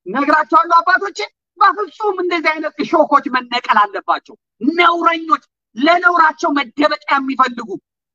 ነግራቸዋለሁ አባቶቼ። በፍጹም እንደዚህ አይነት እሾኮች መነቀል አለባቸው። ነውረኞች፣ ለነውራቸው መደበቂያ የሚፈልጉ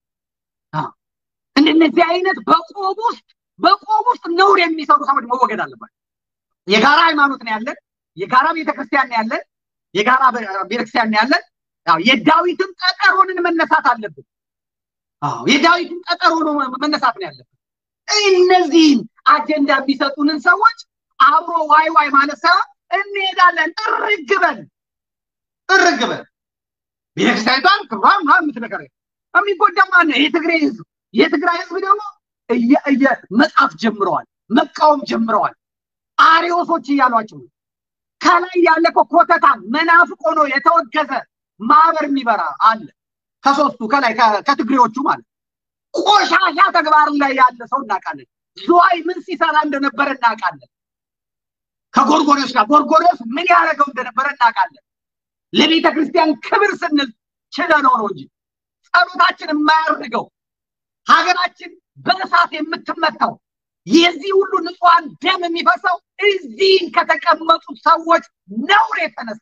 እንደነዚህ አይነት በቆብ ውስጥ በቆብ ውስጥ ነውር የሚሰሩ ሰዎች መወገድ አለባቸው። የጋራ ሃይማኖት ነው ያለን፣ የጋራ ቤተክርስቲያን ነው ያለን፣ የጋራ ቤተክርስቲያን ነው ያለን። የዳዊትን ጠጠር ሆነን መነሳት አለብን። አዎ የዳዊትን ጠጠር ሆኖ መነሳት ነው ያለብን። እነዚህን አጀንዳ የሚሰጡንን ሰዎች አብሮ ዋይ ዋይ ማለት ሳይሆን እንሄዳለን። ጥርግ በል ጥርግ በል ቤተክርስቲያኒቷን ክብሯን ምናምን የምትነገር የሚጎዳ ማነው? የትግራይ ህዝብ። የትግራይ ህዝብ ደግሞ እየ መጻፍ ጀምረዋል፣ መቃወም ጀምረዋል። አሪዮሶች እያሏቸው ከላይ ያለ እኮ ኮተታን መናፍቅ ሆኖ የተወገዘ ማህበር የሚበራ አለ። ከሶስቱ ከላይ ከትግሬዎቹ ማለት ቆሻሻ ተግባር ላይ ያለ ሰው እናውቃለን። ዝዋይ ምን ሲሰራ እንደነበረ እናውቃለን። ከጎርጎሪዎስ ጋር ጎርጎሪዎስ ምን ያደረገው እንደነበረ እናውቃለን። ለቤተ ክርስቲያን ክብር ስንል ችለነው ነው እንጂ ጸሎታችን የማያርገው ሀገራችን በእሳት የምትመታው የዚህ ሁሉ ንጹሐን ደም የሚፈሰው እዚህ ከተቀመጡ ሰዎች ነውር የተነሳ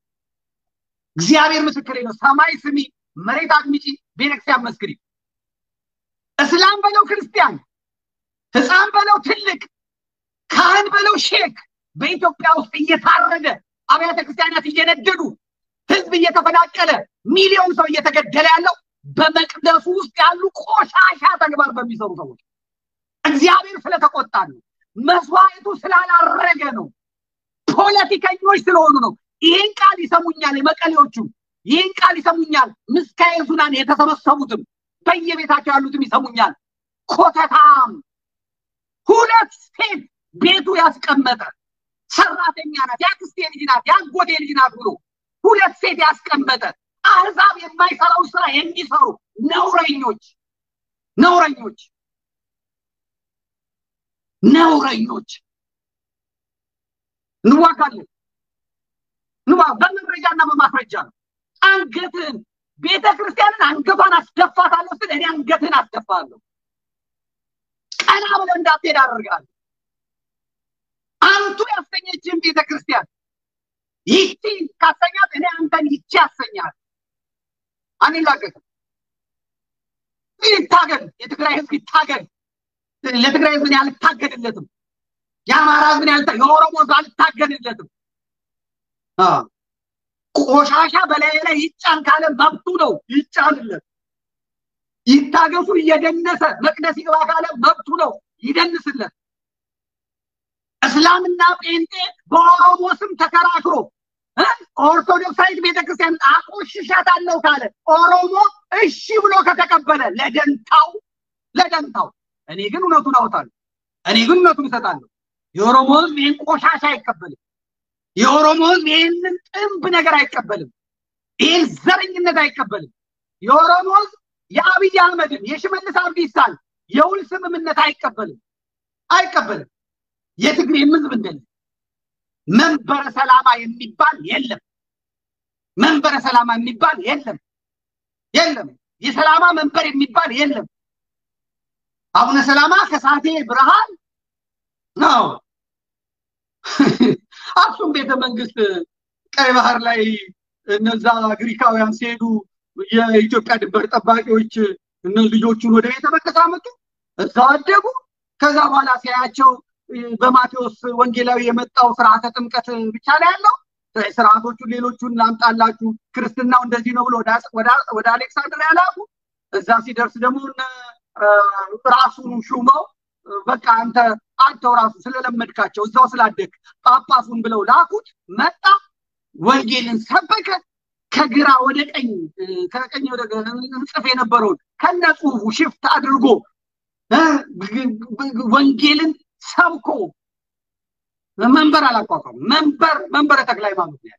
እግዚአብሔር ምስክሬ ነው። ሰማይ ስሚ፣ መሬት አድምጪ፣ ቤተክርስቲያን መስክሪ። እስላም በለው ክርስቲያን፣ ህፃን በለው ትልቅ፣ ካህን በለው ሼክ በኢትዮጵያ ውስጥ እየታረደ አብያተ ክርስቲያናት እየነደዱ ህዝብ እየተፈናቀለ ሚሊዮን ሰው እየተገደለ ያለው በመቅደሱ ውስጥ ያሉ ቆሻሻ ተግባር በሚሰሩ ሰዎች እግዚአብሔር ስለተቆጣ ነው። መስዋዕቱ ስላላረገ ነው። ፖለቲከኞች ስለሆኑ ነው። ይህን ቃል ይሰሙኛል የመቀሌዎቹ፣ ይህን ቃል ይሰሙኛል ምስካየ ሱናን የተሰበሰቡትም በየቤታቸው ያሉትም ይሰሙኛል። ኮተታም ሁለት ሴት ቤቱ ያስቀመጠ ሰራተኛ ናት፣ የአክስቴ ልጅ ናት፣ የአጎቴ ልጅ ናት ብሎ ሁለት ሴት ያስቀመጠ አህዛብ የማይሰራው ስራ የሚሰሩ ነውረኞች ነውረኞች ነውረኞች እንዋጋለን። ንዋ በመረጃና በማስረጃ ነው። አንገትህን ቤተ ክርስቲያንን አንገቷን አስደፋታለሁ ስል እኔ አንገትህን አስደፋለሁ። ቀና ብለህ እንዳትሄድ አደርጋለሁ። አንቱ ያሰኘችን ቤተ ክርስቲያን ይቺ ካሰኛት እኔ አንተን ይቺ ያሰኛል። አንላቀቅም። ይታገል፣ የትግራይ ህዝብ ይታገል። ለትግራይ ህዝብ አልታገድለትም። የአማራ ህዝብ የኦሮሞ ህዝብ አልታገድለትም። ቆሻሻ በላይ ላይ ይጫን ካለ መብቱ ነው፣ ይጫንለት። ይታገሱ እየደነሰ መቅደስ ይግባ ካለ መብቱ ነው፣ ይደንስለት። እስላምና ጴንጤ በኦሮሞ ስም ተከራክሮ ኦርቶዶክሳዊት ቤተክርስቲያን አቆሽሻታለሁ ካለ ኦሮሞ እሺ ብሎ ከተቀበለ ለደንታው ለደንታው እኔ ግን እውነቱን አውጣለሁ። እኔ ግን እውነቱን እሰጣለሁ። የኦሮሞ ህዝብ ይህን ቆሻሻ አይቀበልም። የኦሮሞ ህዝብ ይህንን ጥንብ ነገር አይቀበልም። ይህን ዘረኝነት አይቀበልም። የኦሮሞ ህዝብ የአብይ አህመድን የሽመልስ አብዲሳን የውል ስምምነት አይቀበልም አይቀበልም። የትግሬም ህዝብ እንደዚህ መንበረ ሰላማ የሚባል የለም። መንበረ ሰላማ የሚባል የለም የለም። የሰላማ መንበር የሚባል የለም። አቡነ ሰላማ ከሳቴ ብርሃን ነው። አክሱም ቤተ መንግስት ቀይ ባህር ላይ እነዛ ግሪካውያን ሲሄዱ የኢትዮጵያ ድንበር ጠባቂዎች እነ ልጆቹን ወደ ቤተ መቅደስ አመጡ፣ እዛው አደጉ። ከዛ በኋላ ሲያያቸው በማቴዎስ ወንጌላዊ የመጣው ስርዓተ ጥምቀት ብቻ ላይ ያለው ስርዓቶቹን ሌሎቹን ላምጣላችሁ፣ ክርስትናው እንደዚህ ነው ብሎ ወደ አሌክሳንድሪያ ላኩ። እዛ ሲደርስ ደግሞ ራሱን ሹመው በቃ አንተ አንተው ራሱ ስለለመድካቸው እዛው ስላደግ ጳጳሱን ብለው ላኩት። መጣ፣ ወንጌልን ሰበከ። ከግራ ወደ ቀኝ ከቀኝ ወደ እንጽፍ የነበረውን ከነ ጽሁፉ ሽፍት አድርጎ ወንጌልን ሰብኮ መንበር አላቋቋም። መንበር መንበረ ተክለ ሃይማኖት ነው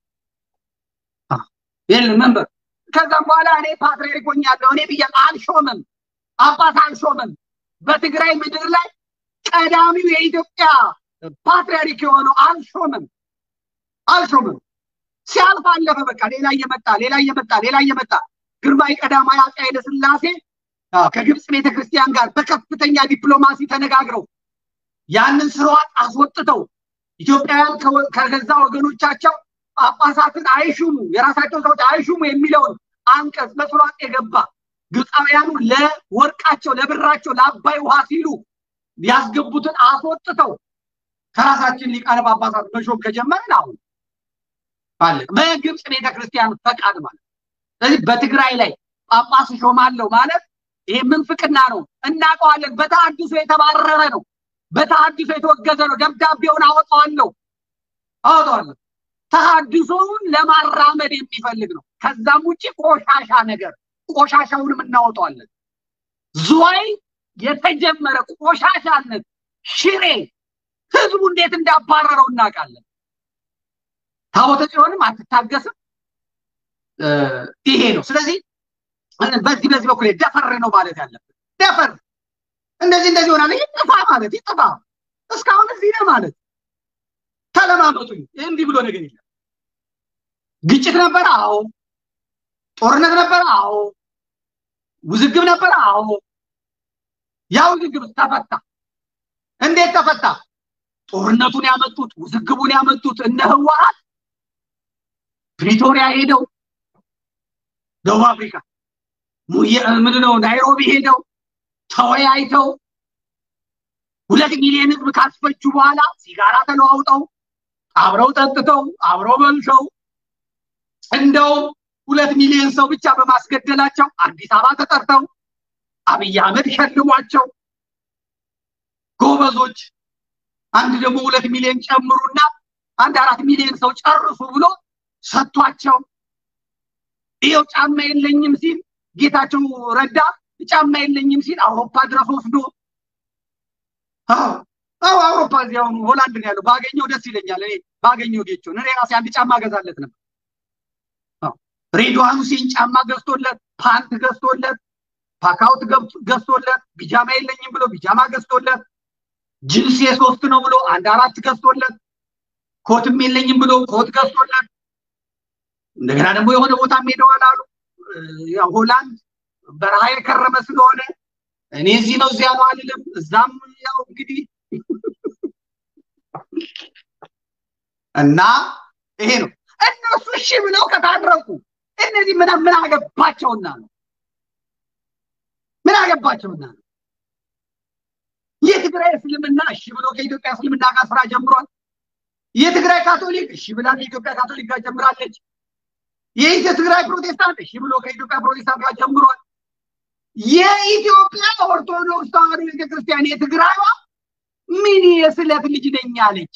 ያለ መንበር። ከዛም በኋላ እኔ ፓትርያርክ ሆኛለሁ እኔ ብዬ አልሾምም፣ ጳጳስ አልሾምም። በትግራይ ምድር ላይ ቀዳሚው የኢትዮጵያ ፓትርያርክ የሆነው አልሾምም አልሾምም። ሲያልፍ አለፈ። በቃ ሌላ እየመጣ ሌላ እየመጣ ሌላ እየመጣ ግርማዊ ቀዳማዊ አፄ ኃይለ ሥላሴ ከግብፅ ቤተክርስቲያን ጋር በከፍተኛ ዲፕሎማሲ ተነጋግረው ያንን ስርዓት አስወጥተው ኢትዮጵያውያን ከገዛ ወገኖቻቸው ጳጳሳትን አይሹሙ፣ የራሳቸው ሰዎች አይሹሙ የሚለውን አንቀጽ በፍሯጥ የገባ ግብፃውያኑ ለወርቃቸው፣ ለብራቸው፣ ለአባይ ውሃ ሲሉ ያስገቡትን አስወጥተው ከራሳችን ሊቃነ ጳጳሳት መሾም ከጀመርን አሁን አለ በግብፅ ቤተክርስቲያን ፈቃድ ማለት ስለዚህ በትግራይ ላይ ጳጳስ ሾማለሁ ማለት ይሄ ምንፍቅና ነው፣ እናውቀዋለን። በተሐድሶ የተባረረ ነው፣ በተሐድሶ የተወገዘ ነው። ደብዳቤውን አወጣዋለሁ አወጣዋለሁ። ተሐድሶውን ለማራመድ የሚፈልግ ነው። ከዛም ውጭ ቆሻሻ ነገር ቆሻሻውንም እናወጣዋለን። ዝዋይ የተጀመረ ቆሻሻነት ሽሬ ህዝቡ እንዴት እንዳባረረው እናውቃለን። ታቦተ ጽዮንም አትታገስም። ይሄ ነው። ስለዚህ በዚህ በዚህ በኩል ደፈር ነው ማለት ያለብን። ደፈር እንደዚህ እንደዚህ ሆናለ ይጥፋ ማለት ይጥፋ። እስካሁን እዚህ ነው ማለት ተለማመጡኝ። እንዲህ ብሎ ነገር የለም። ግጭት ነበረ? አዎ። ጦርነት ነበረ? አዎ። ውዝግብ ነበረ? አዎ። ያ ውዝግብ ተፈታ። እንዴት ተፈታ? ጦርነቱን ያመጡት ውዝግቡን ያመጡት እነ ህወሓት ፕሪቶሪያ ሄደው ደቡብ አፍሪካ ምንድነው ናይሮቢ ሄደው ተወያይተው ሁለት ሚሊዮን ህዝብ ካስፈጁ በኋላ ሲጋራ ተለዋውጠው አብረው ጠጥተው አብረው በልተው እንደውም ሁለት ሚሊዮን ሰው ብቻ በማስገደላቸው አዲስ አበባ ተጠርተው አብይ አህመድ ሸልሟቸው ጎበዞች አንድ ደግሞ ሁለት ሚሊዮን ጨምሩና አንድ አራት ሚሊዮን ሰው ጨርሱ ብሎ ሰጥቷቸው ይኸው ጫማ የለኝም ሲል ጌታቸው ረዳ ጫማ የለኝም ሲል አውሮፓ ድረስ ወስዶ አዎ አውሮፓ እዚህ አሁን ሆላንድ ነው ያለው። ባገኘው ደስ ይለኛል። እኔ ባገኘው ጌቾን እኔ ራሴ አንድ ጫማ ገዛለት ነበር። ሬድዋን ሁሴን ጫማ ገዝቶለት፣ ፓንት ገዝቶለት፣ ፓካውት ገዝቶለት፣ ቢጃማ የለኝም ብሎ ቢጃማ ገዝቶለት፣ ጅንስ የሶስት ነው ብሎ አንድ አራት ገዝቶለት፣ ኮትም የለኝም ብሎ ኮት ገዝቶለት እንደገና ደግሞ የሆነ ቦታ ሄደዋል አሉ። ሆላንድ በረሃ የከረመ ስለሆነ እኔ እዚህ ነው እዚያ ነው አልልም። እዛም ያው እንግዲህ እና ይሄ ነው እነሱ እሺ ብለው ከታረቁ እነዚህ ምን ምን አገባቸውና ነው? ምን አገባቸውና ነው? የትግራይ እስልምና እሺ ብሎ ከኢትዮጵያ እስልምና ጋር ስራ ጀምሯል። የትግራይ ካቶሊክ እሺ ብላ ከኢትዮጵያ ካቶሊክ ጋር ጀምራለች። የትግራይ ፕሮቴስታንት እሺ ብሎ ከኢትዮጵያ ፕሮቴስታንት ጋር ጀምሯል። የኢትዮጵያ ኦርቶዶክስ ተዋሕዶ ቤተክርስቲያን የትግራይዋ ምን የስለት ልጅ ነኝ አለች።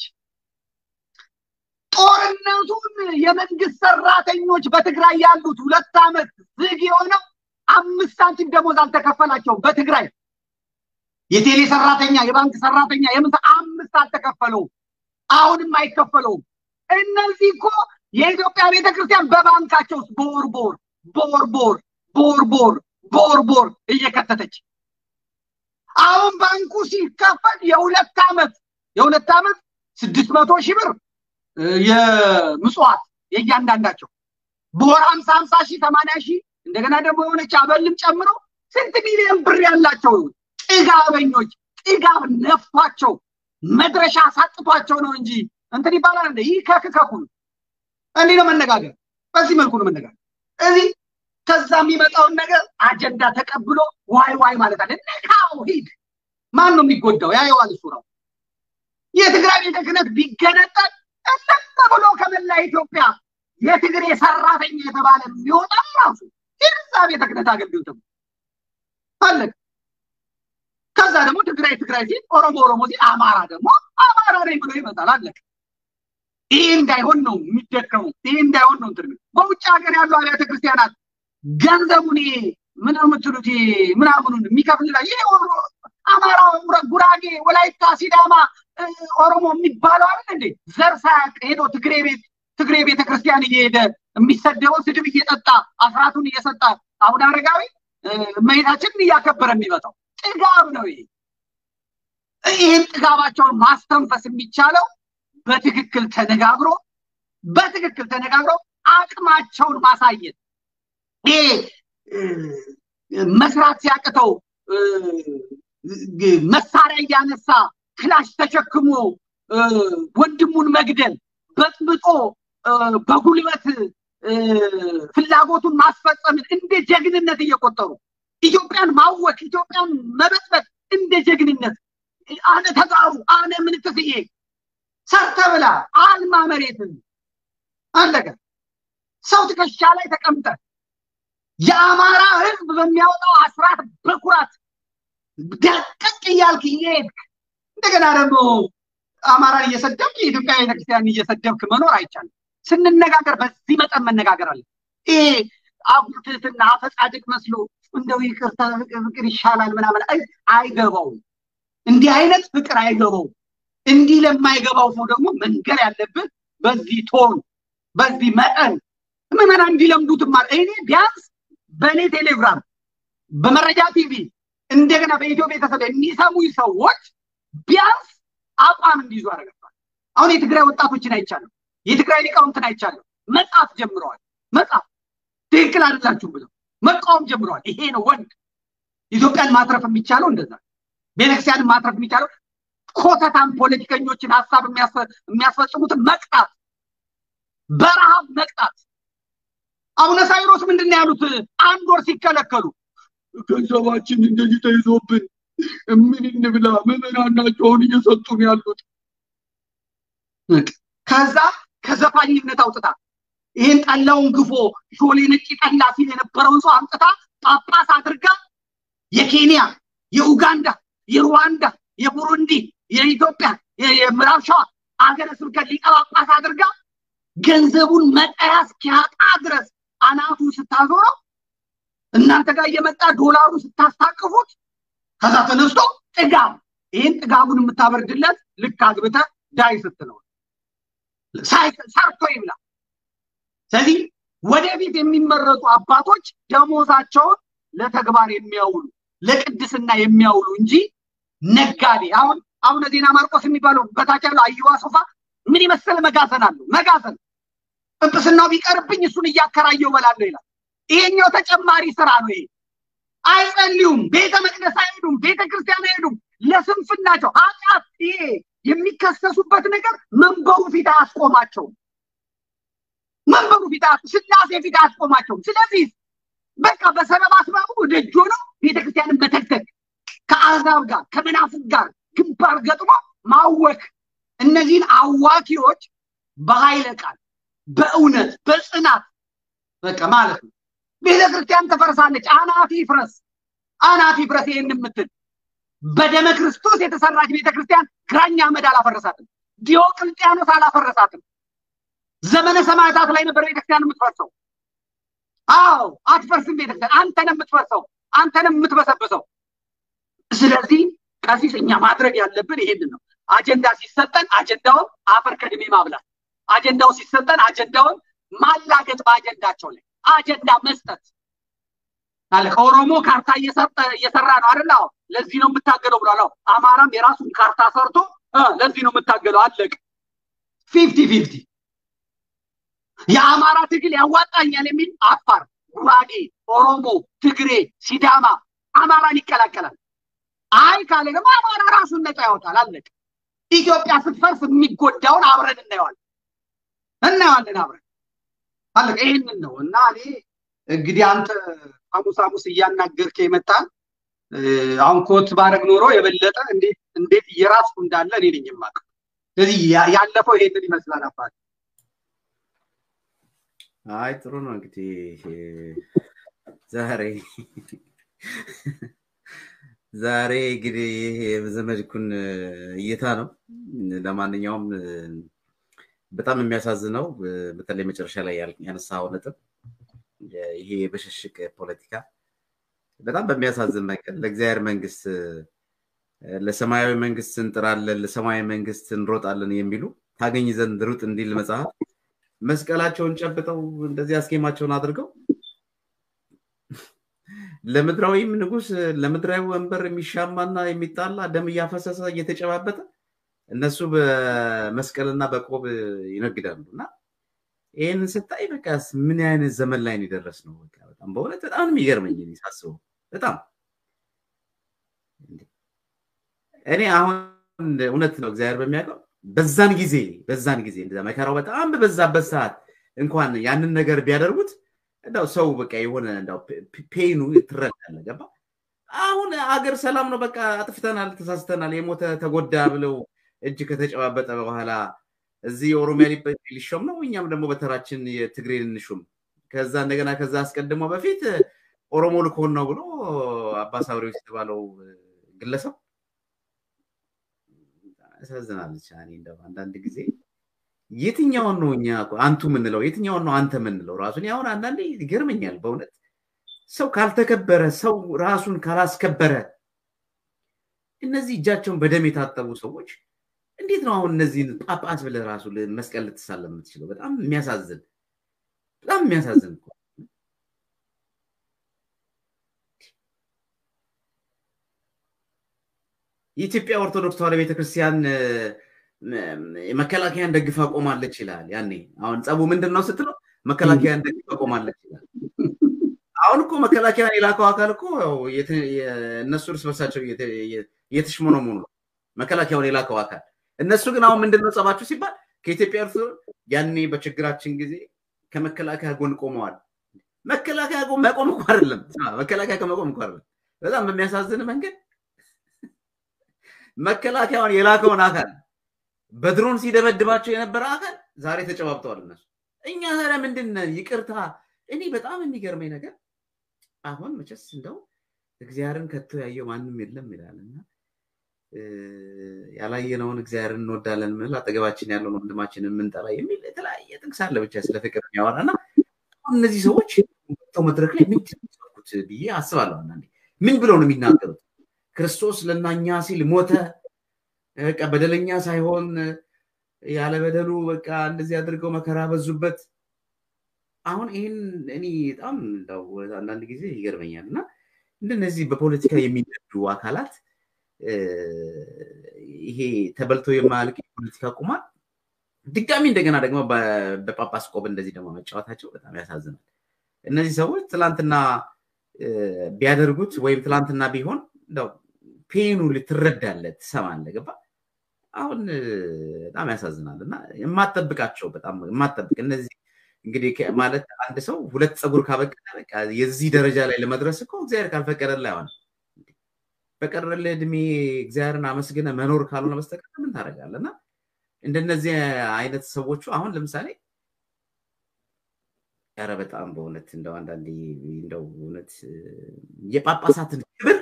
ጦርነቱን የመንግስት ሰራተኞች በትግራይ ያሉት ሁለት ዓመት ዝግ የሆነው አምስት ሳንቲም ደሞዝ አልተከፈላቸውም። በትግራይ የቴሌ ሰራተኛ፣ የባንክ ሰራተኛ የምሳ አምስት አልተከፈለውም። አሁንም አይከፈለውም። እነዚህ እኮ የኢትዮጵያ ቤተክርስቲያን በባንካቸው ውስጥ ቦር ቦር ቦር ቦር ቦር ቦር ቦር ቦር እየከተተች አሁን ባንኩ ሲከፈት የሁለት ዓመት የሁለት ዓመት ስድስት መቶ ሺህ ብር የምጽዋት የእያንዳንዳቸው በወር ሀምሳ ሀምሳ ሺህ ሰማንያ ሺህ እንደገና ደግሞ የሆነች አበልም ጨምሮ ስንት ሚሊዮን ብር ያላቸው ጥጋበኞች ጥጋብ ነፍቷቸው መድረሻ ሳጥቷቸው ነው እንጂ እንትን ይባላል እንደ ይህ ከክከኩ እንዲህ ነው መነጋገር። በዚህ መልኩ ነው መነጋገር። እዚህ ከዛ የሚመጣውን ነገር አጀንዳ ተቀብሎ ዋይ ዋይ ማለት አለ። ነካው ሂድ። ማን ነው የሚጎዳው? ያየዋል እሱ ነው። የትግራይ ቤተ ክህነት ቢገነጠል እለም ብሎ ከመላ ኢትዮጵያ የትግሬ ሰራተኛ የተባለ የሚወጣ ራሱ የዛ ቤተ ክህነት አገልግሎት አለቅ ከዛ ደግሞ ትግራይ ትግራይ ሲል ኦሮሞ ኦሮሞ ሲል አማራ ደግሞ አማራ ነኝ ብሎ ይመጣል። አለቅ ይህ እንዳይሆን ነው የሚደከሙ። ይህ እንዳይሆን ነው እንትን በውጭ ሀገር ያሉ አብያተ ክርስቲያናት ገንዘቡን ምን የምትሉት ምናምኑን የሚከፍል ይሄ አማራ፣ ጉራጌ፣ ወላይታ፣ ሲዳማ፣ ኦሮሞ የሚባለው አይደል እንዴ? ዘር ሳያውቅ ሄዶ ትግሬ ቤት ትግሬ ቤተ ክርስቲያን እየሄደ የሚሰደበው ስድብ እየጠጣ አስራቱን እየሰጣ አቡነ አረጋዊ እመቤታችንን እያከበረ የሚመጣው ጥጋብ ነው። ይሄ ይህን ጥጋባቸውን ማስተንፈስ የሚቻለው በትክክል ተነጋግሮ በትክክል ተነጋግሮ አቅማቸውን ማሳየት ይሄ መስራት ሲያቅተው መሳሪያ እያነሳ ክላሽ ተሸክሞ ወንድሙን መግደል በጥብጦ በጉልበት ፍላጎቱን ማስፈጸምን እንደ ጀግንነት እየቆጠሩ ኢትዮጵያን ማወክ ኢትዮጵያን መበጥበጥ እንደ ጀግንነት አነ ተጋሩ አነ ምንትስዬ ሰርተ ብላ አልማ መሬትን አለቀ። ሰው ትከሻ ላይ ተቀምጠ የአማራ ህዝብ በሚያወጣው አስራት በኩራት ደቀቅ እያልክ እየሄድክ እንደገና ደግሞ አማራን እየሰደብክ የኢትዮጵያ ቤተክርስቲያን እየሰደብክ መኖር አይቻልም። ስንነጋገር በዚህ መጠን መነጋገር አለ። ይሄ አጉልትትና አፈጻድቅ መስሎ እንደው ይቅርታ ፍቅር ይሻላል ምናምን አይገባውም። እንዲህ አይነት ፍቅር አይገባውም። እንዲህ ለማይገባው ሰው ደግሞ መንገር ያለብን በዚህ ቶን በዚህ መጠን ምዕመናን እንዲለምዱትም ማለት እኔ ቢያንስ በእኔ ቴሌግራም በመረጃ ቲቪ እንደገና በኢትዮ ቤተሰብ የሚሰሙኝ ሰዎች ቢያንስ አቋም እንዲይዙ አደረገባል። አሁን የትግራይ ወጣቶችን አይቻለሁ። የትግራይ ሊቃውንትን አይቻለሁ። መጽሐፍ ጀምረዋል። መጽሐፍ ትክክል አይደላችሁም ብለው መቃወም ጀምረዋል። ይሄ ነው ወንድ። ኢትዮጵያን ማትረፍ የሚቻለው እንደዛ፣ ቤተክርስቲያንን ማትረፍ የሚቻለው ኮተታም ፖለቲከኞችን ሀሳብ የሚያስፈጽሙትን መቅጣት፣ በረሃብ መቅጣት። አቡነ ሳይሮስ ምንድን ነው ያሉት? አንድ ወር ሲከለከሉ ገንዘባችን እንደዚህ ተይዞብን ምን እንብላ? ምዕመናን ናቸው አሁን እየሰጡን ያሉት። ከዛ ከዘፋኝነት አውጥታ ይህን ጠላውን ግፎ ሾሌ ነጭ ጠላ ሲል የነበረውን ሰው አምጥታ ጳጳስ አድርጋ የኬንያ፣ የኡጋንዳ፣ የሩዋንዳ፣ የቡሩንዲ፣ የኢትዮጵያ፣ የምዕራብ ሸዋ አገረ ስብከት ሊቀ ጳጳስ አድርጋ ገንዘቡን መጠያ እስኪያጣ ድረስ አናቱ ስታዞረው እናንተ ጋር እየመጣ ዶላሩ ስታስታቅፉት ከዛ ተነስቶ ጥጋብ ይህን ጥጋቡን የምታበርድለት ልክ አግብተ ዳይ ስትለው ሰርቶ ይብላ። ስለዚህ ወደፊት የሚመረጡ አባቶች ደሞዛቸውን ለተግባር የሚያውሉ ለቅድስና የሚያውሉ እንጂ ነጋዴ አሁን አቡነ ዜና ማርቆስ የሚባለው በታች ያለው አየዋ ሶፋ ምን የመሰለ መጋዘን አለው። መጋዘን ጵጵስናው ቢቀርብኝ እሱን እያከራየው በላለሁ ይላል። ይሄኛው ተጨማሪ ስራ ነው። ይሄ አይጸልዩም፣ ቤተ መቅደስ አይሄዱም፣ ቤተ ክርስቲያን አይሄዱም። ለስንፍናቸው ኃጢአት ይሄ የሚከሰሱበት ነገር መንበሩ ፊት አያስቆማቸውም። መንበሩ ፊት ስላሴ ፊት አያስቆማቸውም። ስለዚህ በቃ በሰበብ አስባቡ ደጆ ነው ቤተክርስቲያንን መተክተክ ከአሕዛብ ጋር ከመናፍቅ ጋር ግንባር ገጥሞ ማወክ እነዚህን አዋኪዎች በኃይለ ቃል በእውነት በጽናት በቃ ማለት ነው። ቤተ ክርስቲያን ትፈርሳለች። አናት ይፍረስ፣ አናት ይፍረስ። ይህን የምትል በደመ ክርስቶስ የተሰራች ቤተ ክርስቲያን ግራኝ አህመድ አላፈረሳትም። ዲዮቅልጥያኖስ አላፈረሳትም። ዘመነ ሰማዕታት ላይ ነበር ቤተክርስቲያን የምትፈርሰው። አዎ አትፈርስም ቤተክርስቲያን። አንተን የምትፈርሰው አንተን የምትበሰብሰው። ስለዚህ ቀሲስ እኛ ማድረግ ያለብን ይሄንን ነው። አጀንዳ ሲሰጠን አጀንዳውን አፈር ከድሜ ማብላት፣ አጀንዳው ሲሰጠን አጀንዳውን ማላገጥ በአጀንዳቸው ላይ አጀንዳ መስጠት አለ። ከኦሮሞ ካርታ እየሰራ ነው አይደል? አዎ ለዚህ ነው የምታገለው ብሏል። አዎ አማራም የራሱን ካርታ ሰርቶ ለዚህ ነው የምታገለው። አለቅ ፊፍቲ ፊፍቲ የአማራ ትግል ያዋጣኛል የሚል አፋር፣ ጉራጌ፣ ኦሮሞ፣ ትግሬ፣ ሲዳማ አማራን ይቀላቀላል። አይ ካለ ደግሞ አማራ ራሱን ነፃ ያወጣል። አለቅ ኢትዮጵያ ስትፈርስ የሚጎዳውን አብረን እናየዋለን እናየዋለን አብረን አለቀ። ይህንን ነው እና እኔ እንግዲህ አንተ ሐሙስ ሐሙስ እያናገርክ የመጣ አሁን ኮት ባረግ ኖሮ የበለጠ እንዴት እንዴት እየራስኩ እንዳለ እኔ ነኝ የማውቀው። ስለዚህ ያለፈው ይሄንን ይመስላል አባት። አይ ጥሩ ነው እንግዲህ ዛሬ ዛሬ እንግዲህ ይሄ የዘመድኩን እይታ ነው። ለማንኛውም በጣም የሚያሳዝነው በተለይ መጨረሻ ላይ ያነሳው ነጥብ ይሄ የብሽሽቅ ፖለቲካ በጣም በሚያሳዝን መንገድ ለእግዚአብሔር መንግስት ለሰማያዊ መንግስት እንጥራለን፣ ለሰማያዊ መንግስት እንሮጣለን የሚሉ ታገኝ ዘንድ ሩጥ እንዲል መጽሐፍ መስቀላቸውን ጨብጠው እንደዚህ አስኬማቸውን አድርገው ለምድራዊም ንጉስ ለምድራዊ ወንበር የሚሻማና የሚጣላ ደም እያፈሰሰ እየተጨባበጠ እነሱ በመስቀልና በቆብ ይነግዳሉ እና ይህንን ስታይ በቃ ምን አይነት ዘመን ላይ ነው የደረስ ነው። በጣም በእውነት በጣም የሚገርመኝ ሳስበው በጣም እኔ አሁን እውነት ነው እግዚአብሔር በሚያውቀው በዛን ጊዜ በዛን ጊዜ እንደዛ መከራው በጣም በበዛበት ሰዓት እንኳን ያንን ነገር ቢያደርጉት እንደው ሰው በቃ የሆነ እንደው ፔኑ ትረዳለህ። ገባ? አሁን አገር ሰላም ነው፣ በቃ አጥፍተናል፣ ተሳስተናል፣ የሞተ ተጎዳ ብለው እጅ ከተጨባበጠ በኋላ እዚህ የኦሮሚያ ሊሾም ነው፣ እኛም ደግሞ በተራችን የትግሬን እንሹም። ከዛ እንደገና ከዛ አስቀድሞ በፊት ኦሮሞ ልኮን ነው ብሎ አባ ሳብሬዎች የተባለው ግለሰብ ያሳዝናለች። እኔ እንደው አንዳንድ ጊዜ የትኛውን ነው እኛ አንቱ የምንለው የትኛውን ነው አንተ የምንለው ራሱን አሁን አንዳንዴ ይገርመኛል በእውነት ሰው ካልተከበረ ሰው ራሱን ካላስከበረ እነዚህ እጃቸውን በደም የታጠቡ ሰዎች እንዴት ነው አሁን እነዚህን ጳጳስ ብለህ ራሱ መስቀል ልትሳለም የምትችለው? በጣም የሚያሳዝን በጣም የሚያሳዝን እኮ የኢትዮጵያ ኦርቶዶክስ ተዋሕዶ ቤተክርስቲያን መከላከያን ደግፋ ቆማለች ይላል። ያኔ አሁን ጸቡ ምንድን ነው ስትለው መከላከያን ደግፋ ቆማለች ይላል። አሁን እኮ መከላከያን የላከው አካል እኮ እነሱ እርስ በርሳቸው እየተሽሞነሞኑ ነው። መከላከያውን የላከው አካል እነሱ ግን አሁን ምንድን ነው ጸባችሁ ሲባል ከኢትዮጵያ እርስ ያኔ በችግራችን ጊዜ ከመከላከያ ጎን ቆመዋል። መከላከያ መቆም እኮ አይደለም፣ መከላከያ ከመቆም እኮ አይደለም። በጣም በሚያሳዝን መንገድ መከላከያውን የላከውን አካል በድሮን ሲደበድባቸው የነበረ አካል ዛሬ ተጨባብጠዋል እነሱ። እኛ ታዲያ ምንድን ይቅርታ። እኔ በጣም የሚገርመኝ ነገር አሁን መቼስ እንደው እግዚአብሔርን ከቶ ያየው ማንም የለም ይላል እና ያላየነውን እግዚአብሔርን እንወዳለን ምል አጠገባችን ያለውን ወንድማችንን የምንጠላ የሚል የተለያየ ጥቅስ አለ ብቻ ስለ ፍቅር የሚያወራ እና እነዚህ ሰዎች መድረክ ላይ ምንድን ነው ብዬ አስባለሁ። አንዳንዴ ምን ብለው ነው የሚናገሩት? ክርስቶስ ለእናኛ ሲል ሞተ፣ በቃ በደለኛ ሳይሆን ያለ በደሉ በቃ እንደዚህ አድርገው መከራ በዙበት። አሁን ይህን እኔ በጣም አንዳንድ ጊዜ ይገርመኛል እና እንደነዚህ በፖለቲካ የሚነዱ አካላት ይሄ ተበልቶ የማያልቅ የፖለቲካ ቁማር ድጋሚ እንደገና ደግሞ በጳጳስ ቆብ እንደዚህ ደግሞ መጫወታቸው በጣም ያሳዝናል። እነዚህ ሰዎች ትላንትና ቢያደርጉት ወይም ትላንትና ቢሆን እንደው ፔኑ ልትረዳለት ትሰማለህ። ገባ? አሁን በጣም ያሳዝናል እና የማጠብቃቸው በጣም የማጠብቅ እነዚህ እንግዲህ ማለት አንድ ሰው ሁለት ፀጉር ካበቀለ በቃ የዚህ ደረጃ ላይ ለመድረስ እኮ እግዚአብሔር ካልፈቀደልህ አይሆንም። በቀረልህ እድሜ እግዚአብሔርን አመስግነ መኖር ካልሆነ በስተቀር ምን ታደርጋለህ? እና እንደነዚህ አይነት ሰዎቹ አሁን ለምሳሌ ኧረ በጣም በእውነት እንደው አንዳንዴ እንደው እውነት የጳጳሳትን ክብር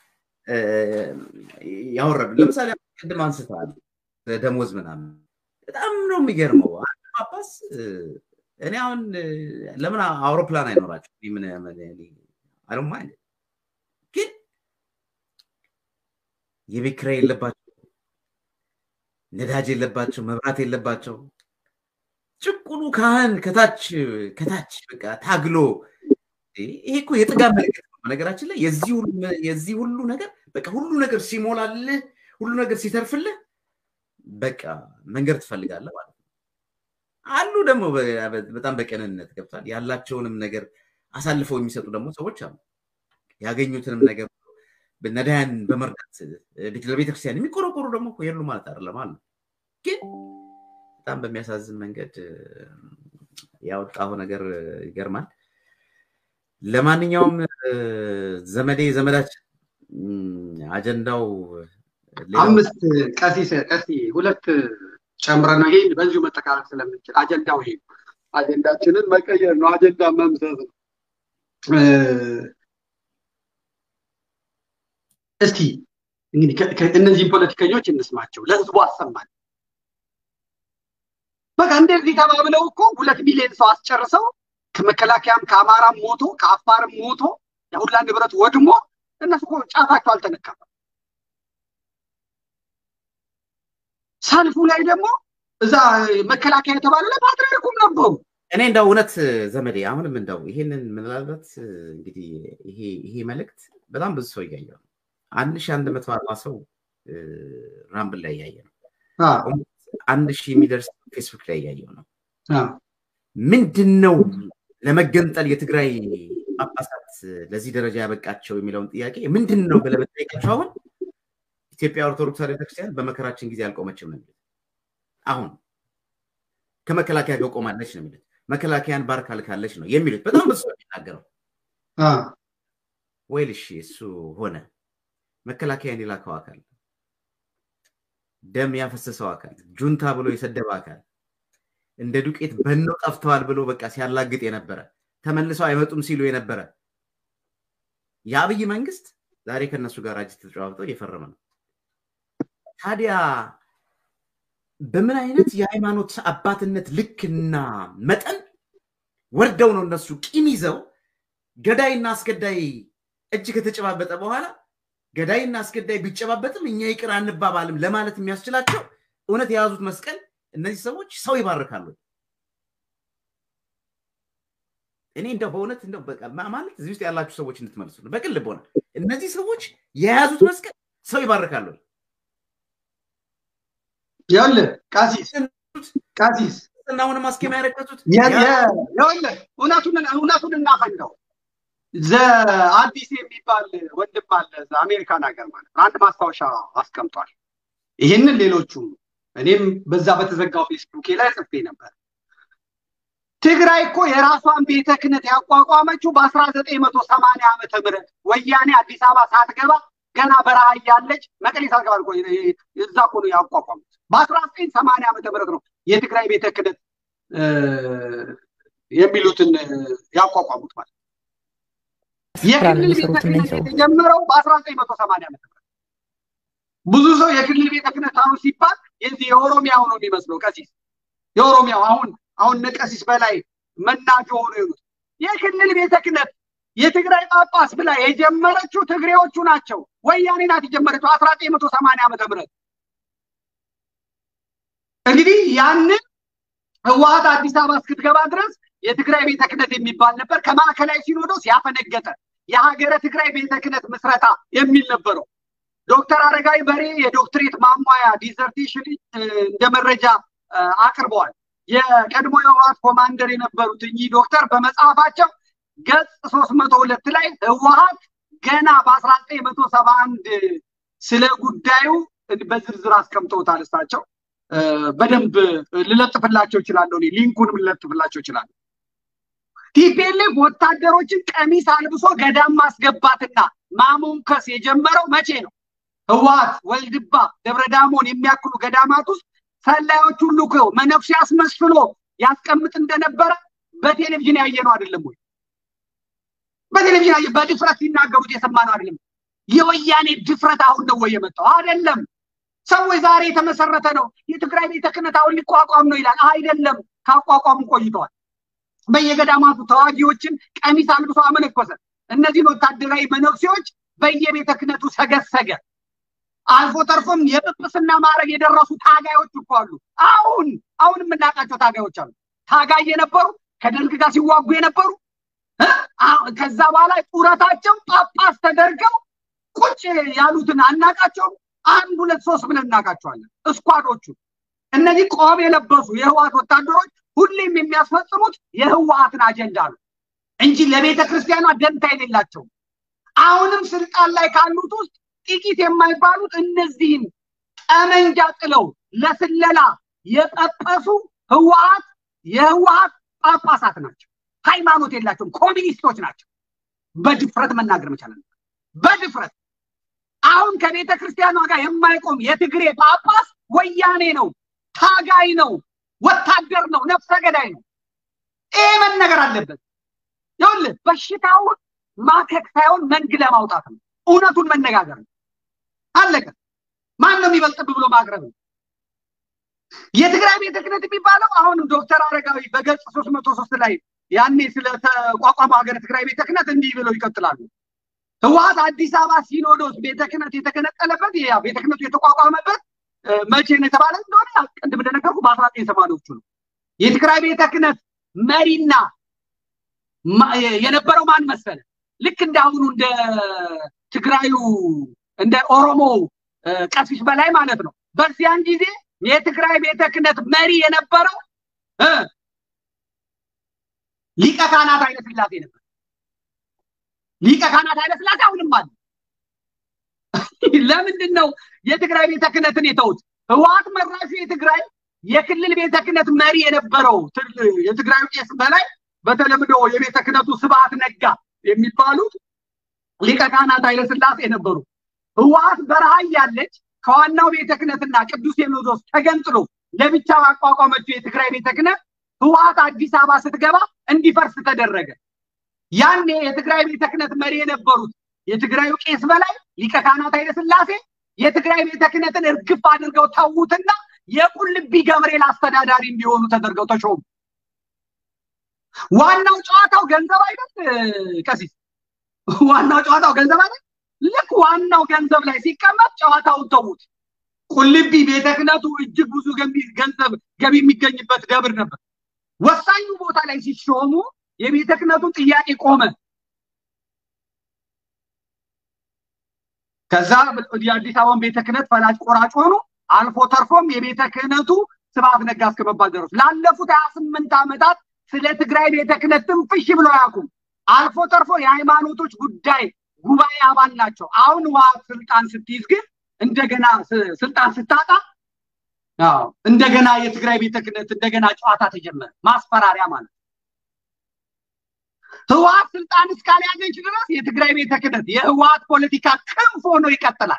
ያወረዱ ለምሳሌ ቅድም አንስተዋል ደሞዝ ምናምን በጣም ነው የሚገርመው። አንድ ጳጳስ እኔ አሁን ለምን አውሮፕላን አይኖራቸው ምን አለማ ግን የቤት ኪራይ የለባቸው፣ ነዳጅ የለባቸው፣ መብራት የለባቸው። ጭቁኑ ካህን ከታች ከታች በቃ ታግሎ ይሄ እኮ የጥጋብ ምልክት ነው። በነገራችን ላይ የዚህ ሁሉ ነገር በቃ ሁሉ ነገር ሲሞላልህ ሁሉ ነገር ሲተርፍልህ በቃ መንገድ ትፈልጋለህ ማለት ነው። አሉ ደግሞ በጣም በቅንነት ገብቷል ያላቸውንም ነገር አሳልፈው የሚሰጡ ደግሞ ሰዎች አሉ። ያገኙትንም ነገር ነዳያን በመርዳት ለቤተክርስቲያን የሚቆረቆሩ ደግሞ የሉ ማለት አይደለም አሉ። ግን በጣም በሚያሳዝን መንገድ ያወጣው ነገር ይገርማል። ለማንኛውም ዘመዴ ዘመዳችን አጀንዳው አምስት ቀሲስ ቀሲ ሁለት ጨምረ ነው። ይሄን በዚሁ መጠቃለል ስለምንችል አጀንዳው ይሄ አጀንዳችንን መቀየር ነው። አጀንዳ መምሰስ ነው። እስቲ እንግዲህ እነዚህን ፖለቲከኞች እንስማቸው፣ ለህዝቡ አሰማን። በቃ እንደዚህ ተባብለው እኮ ሁለት ሚሊዮን ሰው አስጨርሰው ከመከላከያም ከአማራም ሞቶ ከአፋርም ሞቶ የሁላ ንብረት ወድሞ እነሱ እኮ ጫፋቸው አልተነካም። ሰልፉ ላይ ደግሞ እዛ መከላከያ የተባለ ላይ ፓትርያርኩም ነበሩ። እኔ እንደው እውነት ዘመዴ አሁንም እንደው ይሄንን ምናልባት እንግዲህ ይሄ ይሄ መልእክት በጣም ብዙ ሰው እያየው ነው። አንድ ሺህ አንድ መቶ አርባ ሰው ራምብል ላይ እያየ ነው። አንድ ሺህ የሚደርስ ፌስቡክ ላይ እያየው ነው። ምንድን ነው ለመገንጠል የትግራይ ጳጳሳት ለዚህ ደረጃ ያበቃቸው የሚለውን ጥያቄ ምንድን ነው ብለህ ብትጠይቃቸው አሁን ኢትዮጵያ ኦርቶዶክስ ቤተክርስቲያን በመከራችን ጊዜ አልቆመችም ነው አሁን ከመከላከያ ጋር ቆማለች ነው የሚሉት። መከላከያን ባርካ ልካለች ነው የሚሉት። በጣም ብዙ የሚናገረው ወይል እሺ፣ እሱ ሆነ። መከላከያን የላከው አካል፣ ደም ያፈሰሰው አካል፣ ጁንታ ብሎ የሰደበ አካል፣ እንደ ዱቄት በነው ጠፍተዋል ብሎ በቃ ሲያላግጥ የነበረ ተመልሰው አይመጡም ሲሉ የነበረ የአብይ መንግስት ዛሬ ከነሱ ጋር እጅ ተጨባብጦ እየፈረመ ነው። ታዲያ በምን አይነት የሃይማኖት አባትነት ልክና መጠን ወርደው ነው እነሱ ቂም ይዘው ገዳይና አስገዳይ እጅ ከተጨባበጠ በኋላ ገዳይና አስገዳይ ቢጨባበጥም እኛ ይቅር አንባባልም ለማለት የሚያስችላቸው እውነት የያዙት መስቀል እነዚህ ሰዎች ሰው ይባርካሉ። እኔ እንደው በእውነት እንደው ማለት እዚህ ውስጥ ያላችሁ ሰዎች እንድትመልሱ ነው። በቅን ልቦና እነዚህ ሰዎች የያዙት መስቀል ሰው ይባርካሉ። ይኸውልህ ቀሲስ ቀሲስ እናሁን ማስኬማ ያረቀቱት ይኸውልህ እውነቱን እናፈንደው። አዲስ የሚባል ወንድም አለ አሜሪካን ሀገር ማለት ነው። አንድ ማስታወሻ አስቀምጧል። ይህንን ሌሎቹም እኔም በዛ በተዘጋው ፌስቡኬ ላይ ጽፌ ነበር። ትግራይ እኮ የራሷን ቤተ ክህነት ያቋቋመችው በአስራ ዘጠኝ መቶ ሰማንያ ዓመተ ምህረት ወያኔ አዲስ አበባ ሳትገባ ገና በረሃ እያለች መቀሌ ሳትገባ እኮ እዛ እኮ ነው ያቋቋሙት። በአስራ ዘጠኝ ሰማንያ ዓመተ ምህረት ነው የትግራይ ቤተ ክህነት የሚሉትን ያቋቋሙት ማለት የክልል ቤተ ክህነት የተጀመረው በአስራ ዘጠኝ መቶ ሰማንያ ዓመተ ምህረት ብዙ ሰው የክልል ቤተ ክህነት አሁን ሲባል የዚህ የኦሮሚያው ነው የሚመስለው ቀሲስ የኦሮሚያው አሁን አሁን ነቀሲስ በላይ መናጆ ሆኖ የሆኑት የክልል ቤተ ክህነት የትግራይ ጳጳስ ብላ የጀመረችው ትግሬዎቹ ናቸው። ወያኔ ናት የጀመረችው አስራ ዘጠኝ መቶ ሰማንያ ዓመተ ምህረት እንግዲህ ያንን ህወሀት አዲስ አበባ እስክትገባ ድረስ የትግራይ ቤተ ክህነት የሚባል ነበር። ከማዕከላዊ ሲኖዶስ ያፈነገጠ የሀገረ ትግራይ ቤተ ክህነት ምስረታ የሚል ነበረው። ዶክተር አረጋዊ በሬ የዶክትሬት ማሟያ ዲዘርቴሽን እንደ መረጃ አቅርበዋል። የቀድሞ የህወሀት ኮማንደር የነበሩት እኚህ ዶክተር በመጽሐፋቸው ገጽ ሶስት መቶ ሁለት ላይ ህወሀት ገና በአስራ ዘጠኝ መቶ ሰባ አንድ ስለ ጉዳዩ በዝርዝር አስቀምጠውታል። እሳቸው በደንብ ልለጥፍላቸው እችላለሁ። ሊንኩንም ልለጥፍላቸው እችላለሁ። ቲፒኤልኤፍ ወታደሮችን ቀሚስ አልብሶ ገዳም ማስገባትና ማሞንከስ የጀመረው መቼ ነው? ህወሀት ወልድባ፣ ደብረዳሞን የሚያክሉ ገዳማት ውስጥ ሰላዮች ሁሉ እኮ መነኩሴ አስመስሎ ያስቀምጥ እንደነበረ በቴሌቪዥን ያየነው አይደለም ወይ? በቴሌቪዥን ያየ በድፍረት ሲናገሩት የሰማነው አይደለም። የወያኔ ድፍረት አሁን ነው ወይ የመጣው? አይደለም። ሰዎች ዛሬ የተመሰረተ ነው የትግራይ ቤተ ክህነት አሁን ሊቋቋም ነው ይላል። አይደለም፣ ካቋቋሙ ቆይተዋል። በየገዳማቱ ተዋጊዎችን ቀሚስ አልብሶ አመነኮሰ። እነዚህን ወታደራዊ መነኩሴዎች በየቤተ ክህነቱ ሰገሰገ። አልፎ ተርፎም የጵጵስና ማዕረግ የደረሱ ታጋዮች እኮ አሉ። አሁን አሁን የምናውቃቸው ታጋዮች አሉ። ታጋይ የነበሩ ከደርግ ጋር ሲዋጉ የነበሩ ከዛ በኋላ ጡረታቸው ጳጳስ ተደርገው ቁጭ ያሉትን አናቃቸውም። አንድ ሁለት ሶስት ብለን እናውቃቸዋለን። እስኳዶቹ እነዚህ ቆብ የለበሱ የህወሀት ወታደሮች ሁሌም የሚያስፈጽሙት የህወሀትን አጀንዳ ነው እንጂ ለቤተ ክርስቲያኗ ደንታ የሌላቸው አሁንም ስልጣን ላይ ካሉት ውስጥ ጥቂት የማይባሉት እነዚህን ጠመንጃ ጥለው ለስለላ የጠቀሱ ህወሀት የህወሀት ጳጳሳት ናቸው። ሃይማኖት የላቸውም። ኮሚኒስቶች ናቸው። በድፍረት መናገር መቻል በድፍረት አሁን ከቤተ ክርስቲያኗ ጋር የማይቆም የትግሬ ጳጳስ ወያኔ ነው፣ ታጋይ ነው፣ ወታደር ነው፣ ነፍሰ ገዳይ ነው። ይሄ መነገር አለበት። ይኸውልህ በሽታውን ማከክ ሳይሆን መንግ ለማውጣት ነው። እውነቱን መነጋገር ነው። አለቀ። ማን ነው የሚበልጥብ ብሎ ማቅረብ ነው። የትግራይ ቤተ ክህነት የሚባለው አሁንም ዶክተር አረጋዊ በገጽ ሶስት መቶ ሶስት ላይ ያኔ ስለተቋቋመው ሀገረ ትግራይ ቤተ ክህነት እንዲህ ብለው ይቀጥላሉ። ህወሀት አዲስ አበባ ሲኖዶስ ቤተ ክህነት የተገነጠለበት ያ ቤተ ክህነቱ የተቋቋመበት መቼ ነው የተባለ እንደሆነ ቅድም እንደነገርኩ በአስራ ዘጠኝ ሰማንያዎቹ ነው። የትግራይ ቤተ ክህነት መሪና የነበረው ማን መሰለ? ልክ እንደ አሁኑ እንደ ትግራዩ እንደ ኦሮሞ ቀሲስ በላይ ማለት ነው። በዚያን ጊዜ የትግራይ ቤተ ክህነት መሪ የነበረው ሊቀ ካህናት ኃይለ ሥላሴ ነበር። ሊቀ ካህናት ኃይለ ሥላሴ አሁንም አለ። ለምንድን ነው የትግራይ ቤተ ክህነትን የተውት? ህወሀት መራሹ የትግራይ የክልል ቤተ ክህነት መሪ የነበረው የትግራዩ ቄስ በላይ በተለምዶ የቤተ ክህነቱ ስብሐት ነጋ የሚባሉት ሊቀ ካህናት ኃይለሥላሴ ነበሩ። ህወሓት በረሃ ያለች ከዋናው ቤተ ክህነትና ቅዱስ ሲኖዶስ ተገንጥሎ ለብቻ ባቋቋመችው የትግራይ ቤተ ክህነት ህወሓት አዲስ አበባ ስትገባ እንዲፈርስ ተደረገ። ያኔ የትግራይ ቤተ ክህነት መሪ የነበሩት የትግራዩ ቄስ በላይ ሊቀ ካህናት ኃይለሥላሴ የትግራይ ቤተ ክህነትን እርግፍ አድርገው ተዉትና የቁልቢ ገብርኤል አስተዳዳሪ እንዲሆኑ ተደርገው ተሾሙ። ዋናው ጨዋታው ገንዘብ አይደል? ቀሲስ ዋናው ጨዋታው ገንዘብ አይደል? ልክ ዋናው ገንዘብ ላይ ሲቀመጥ ጨዋታውን ተዉት። ቁልቢ ቤተ ክህነቱ እጅግ ብዙ ገንዘብ ገቢ የሚገኝበት ደብር ነበር። ወሳኙ ቦታ ላይ ሲሾሙ የቤተ ክህነቱን ጥያቄ ቆመ። ከዛ የአዲስ አበባን ቤተ ክህነት ፈላጭ ቆራጭ ሆኑ። አልፎ ተርፎም የቤተ ክህነቱ ስብሐት ነጋ እስከመባል ደረሱ። ላለፉት ሀያ ስምንት ዓመታት ስለ ትግራይ ቤተ ክህነት ትንፍሽ ብሎ አያውቁም። አልፎ ተርፎ የሃይማኖቶች ጉዳይ ጉባኤ አባል ናቸው። አሁን ህወሓት ስልጣን ስትይዝ ግን እንደገና ስልጣን ስታጣ እንደገና የትግራይ ቤተ ክህነት እንደገና ጨዋታ ተጀመረ። ማስፈራሪያ ማለት ህወሓት ስልጣን እስካልያዘች ድረስ የትግራይ ቤተ ክህነት የህወሓት ፖለቲካ ክንፍ ሆኖ ይቀጥላል።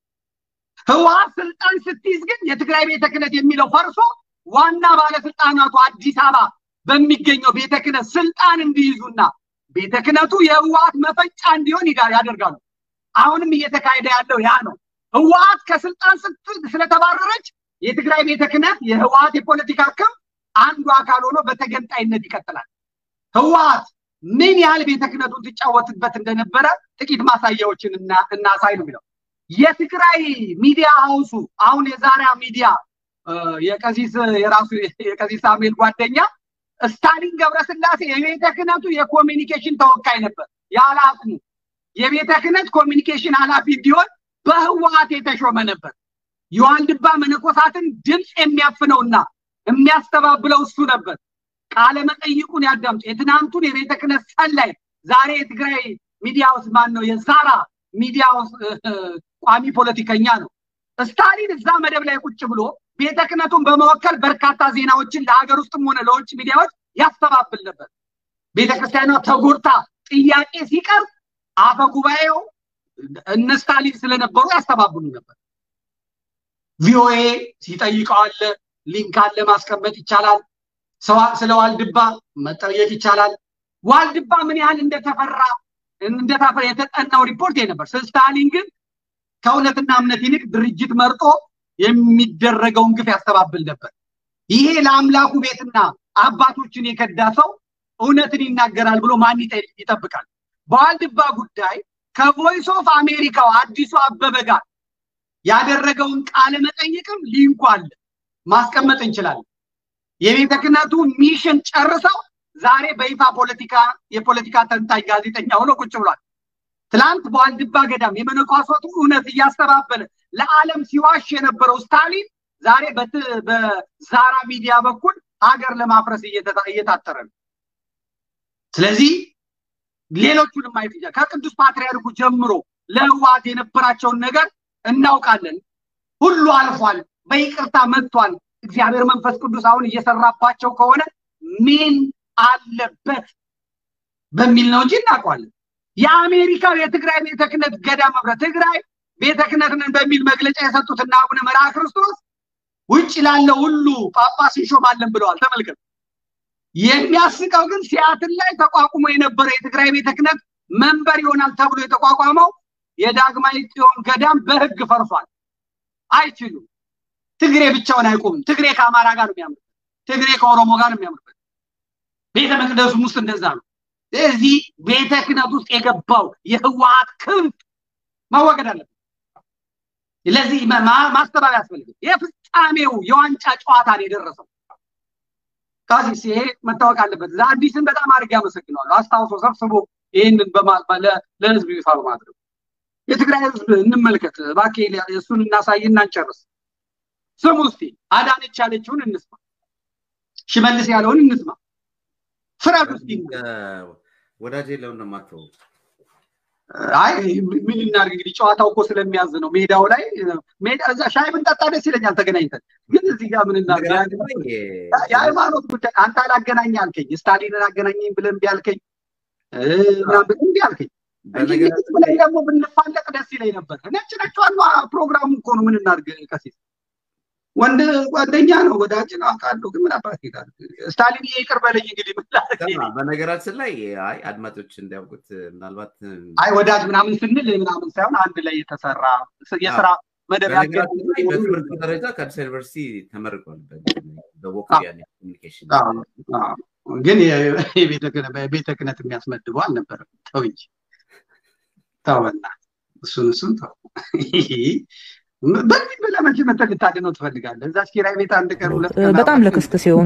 ህወሓት ስልጣን ስትይዝ ግን የትግራይ ቤተ ክህነት የሚለው ፈርሶ ዋና ባለስልጣናቱ አዲስ አበባ በሚገኘው ቤተ ክህነት ስልጣን እንዲይዙና ቤተ ክህነቱ የህወሓት መፈጫ እንዲሆን ያደርጋሉ። አሁንም እየተካሄደ ያለው ያ ነው። ህወሓት ከስልጣን ስለተባረረች የትግራይ ቤተ ክህነት የህወሓት የፖለቲካ ክንፍ አንዱ አካል ሆኖ በተገንጣይነት ይቀጥላል። ህወሓት ምን ያህል ቤተ ክህነቱን ትጫወትበት እንደነበረ ጥቂት ማሳያዎችን እናሳይ ነው የሚለው የትግራይ ሚዲያ ሀውሱ አሁን የዛሬ ሚዲያ የቀሲስ የራሱ የቀሲስ ሳሙኤል ጓደኛ ስታሊን ገብረስላሴ የቤተ ክህነቱ የኮሚኒኬሽን ተወካይ ነበር። ያለ አቅሙ የቤተ ክህነት ኮሚኒኬሽን ኃላፊ እንዲሆን በህወሓት የተሾመ ነበር። የዋልድባ መነኮሳትን ድምፅ የሚያፍነውና የሚያስተባብለው እሱ ነበር። ቃለ መጠይቁን ያዳምጡ። የትናንቱን የቤተ ክህነት ሰላይ ዛሬ የትግራይ ሚዲያ ውስጥ ማን ነው? የዛራ ሚዲያ ውስጥ ቋሚ ፖለቲከኛ ነው። ስታሊን እዛ መደብ ላይ ቁጭ ብሎ ቤተ ክህነቱን በመወከል በርካታ ዜናዎችን ለሀገር ውስጥም ሆነ ለውጭ ሚዲያዎች ያስተባብል ነበር። ቤተ ክርስቲያኗ ተጎድታ ጥያቄ ሲቀርብ አፈ ጉባኤው እነ ስታሊን ስለነበሩ ያስተባብሉ ነበር። ቪኦኤ ሲጠይቀው አለ፣ ሊንክ አለ፣ ማስቀመጥ ይቻላል። ስለ ዋልድባ መጠየቅ ይቻላል። ዋልድባ ምን ያህል እንደተፈራ እንደታፈረ የተጠናው ሪፖርት ነበር። ስታሊን ግን ከእውነትና እምነት ይልቅ ድርጅት መርጦ የሚደረገውን ግፍ ያስተባብል ነበር። ይሄ ለአምላኩ ቤትና አባቶችን የከዳ ሰው እውነትን ይናገራል ብሎ ማን ይጠብቃል? በዋልድባ ጉዳይ ከቮይስ ኦፍ አሜሪካው አዲሱ አበበ ጋር ያደረገውን ቃለ መጠይቅም ሊንኩ አለ፣ ማስቀመጥ እንችላለን። የቤተ ክህነቱ ሚሽን ጨርሰው ዛሬ በይፋ ፖለቲካ የፖለቲካ ተንታኝ ጋዜጠኛ ሆኖ ቁጭ ብሏል። ትላንት በዋልድባ ገዳም የመነኳሶቱ እውነት እያስተባበለ ለዓለም ሲዋሽ የነበረው ስታሊን ዛሬ በዛራ ሚዲያ በኩል ሀገር ለማፍረስ እየታተረ ነው። ስለዚህ ሌሎቹንም ማየት ይቻላል። ከቅዱስ ፓትርያርኩ ጀምሮ ለህወሓት የነበራቸውን ነገር እናውቃለን። ሁሉ አልፏል፣ በይቅርታ መጥቷል። እግዚአብሔር መንፈስ ቅዱስ አሁን እየሰራባቸው ከሆነ ምን አለበት በሚል ነው እንጂ እናውቀዋለን። የአሜሪካው የትግራይ ቤተ ክህነት ገዳም ህብረት ትግራይ ቤተ ክህነት ነን በሚል መግለጫ የሰጡትና አቡነ መርሃ ክርስቶስ ውጭ ላለው ሁሉ ጳጳስ እንሾማለን ብለዋል። ተመልከቱ። የሚያስቀው ግን ሲያትል ላይ ተቋቁሞ የነበረው የትግራይ ቤተ ክህነት መንበር ይሆናል ተብሎ የተቋቋመው የዳግማዊ ጽዮን ገዳም በህግ ፈርሷል። አይችሉም። ትግሬ ብቻውን አይቆምም። ትግሬ ከአማራ ጋር ነው የሚያምርበት። ትግሬ ከኦሮሞ ጋር ነው የሚያምርበት። ቤተ መቅደሱም ውስጥ እንደዛ ነው። እዚህ ቤተ ክህነት ውስጥ የገባው የህወሓት ክንፍ መወገድ አለበት። ለዚህ ማስተባበያ ያስፈልግም። የፍጻሜው የዋንጫ ጨዋታ ነው የደረሰው። ካሲስ ይሄ መታወቅ አለበት። አዲስን በጣም አድርጌ አመሰግነዋለሁ። አስታውሶ ሰብስቦ ይህንን ለህዝብ ይፋ በማድረግ የትግራይ ህዝብ እንመልከት እባክህ፣ እሱን እናሳይና እንጨርስ። ስሙ እስቲ አዳነች ያለችውን እንስማ፣ ሽመልስ ያለውን እንስማ። ፍረዱ እስቲ። ወዳጄ ለምን ነው የማትተው? አይ ምን እናድርግ እንግዲህ ጨዋታው እኮ ስለሚያዝ ነው። ሜዳው ላይ ሜዳ እዛ ሻይ ብንጠጣ ደስ ይለኛል ተገናኝተን። ግን እዚህ ጋር ምን እናድርግ? የሃይማኖት ጉዳይ አንተ አላገናኝ አልከኝ፣ ስታሊንን አገናኘኝ ብለን እምቢ አልከኝ፣ ምናምን እምቢ አልከኝ። ላይ ደግሞ ብንፋለቅ ደስ ይለኝ ነበር። ነጭ ነጯን ፕሮግራሙ እኮ ነው። ምን እናድርግ ቀሲስ ወንድ ጓደኛ ነው ወዳጅ ነው አውቃለሁ። ግን ምን አባት ይላል ስታሊን ይቅር በለኝ እንግዲህ በነገራችን ላይ አይ አድማጮች እንዲያውቁት ምናልባት አይ ወዳጅ ምናምን ስንል ምናምን ሳይሆን አንድ ላይ የተሰራ የስራ መደብ በትምህርት ደረጃ ከአዲስ ዩኒቨርሲቲ ተመርቋል በቮካሊያ ኮሚኒኬሽን ግን ቤተ ክህነት የሚያስመድበው አልነበረም። ተው እንጂ ተው በእናትህ እሱን እሱን ተው። በዚህ በለመች መጠን ልታድነው ትፈልጋለህ? እዛች ኪራይ ቤት አንድ ቀን ሁለት ቀን በጣም ለክስክስ የሆኑ